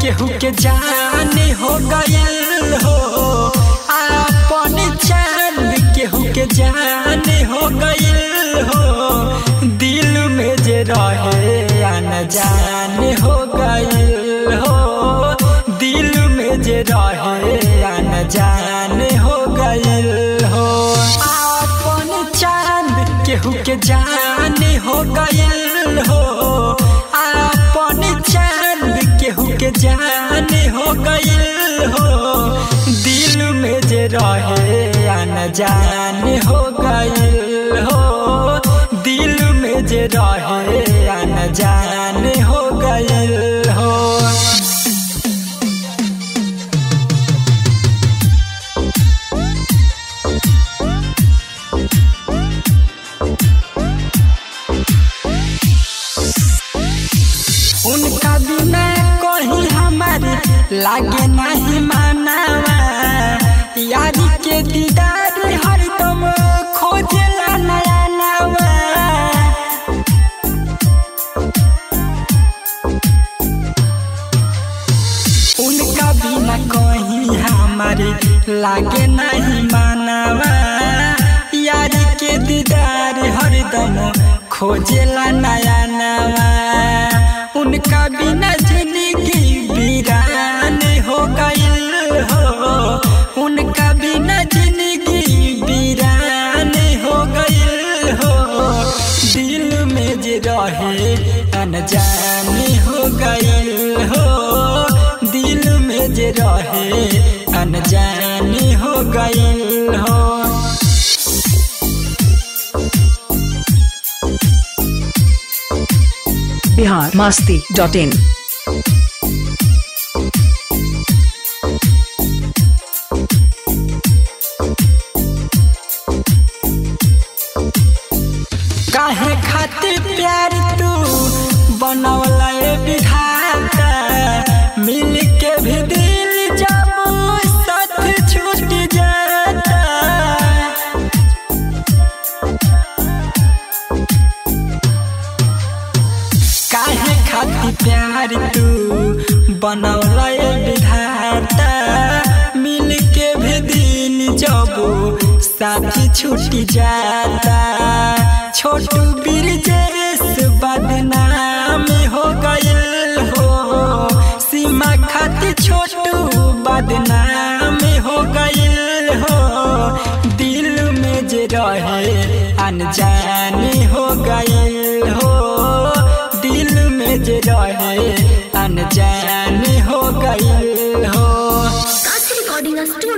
केहू के जाने हो गयल हो अपन चांद केहू के जाने हो गयल हो दिल में जे रहे अन जाने हो गयल हो दिल में जे रहे अन जाने हो गयल हो अपन चांद केहू के जाने हो गयल हो अपन चांद केहू के जाने हो गयल हो दिल में जे रहे अन जाने हो गयल हो दिल में जे रहे अन जाने हो गयल हो उनका बिना कहीं हमारी लागे नहीं मानावा यारी के दीदार हरदम खोजला नया नवा उनका बिना कहीं हमारे लागे नहीं मानावा यारी के दीदार हरदम खोजेला नया नवा उनका बिना जिंदगी वीरान हो गईल हो उनका बिना जिंदगी वीरान हो गईल हो दिल में जे रहे अनजान हो गईल हो दिल में जे रहे अनजान हो गईल हो बिहार मास्ती डॉट इन काहे खातिर प्यार तू बनवला ए विधाता मिल के भी दिल जब साथ छूट जाता काहे खातिर प्यार तू बनवला ए विधाता मिल के भी दिल जब साथी छूट जाता छोटू बिरजेश बदनाम हो गयल हो सीमा खातिर छोटू बदनाम हो गयल हो दिल में जे रहे अनजान हो गयल हो दिल में जे रहे अनजान हो गयल हो काशी रिकॉर्डिंग स्टूडियो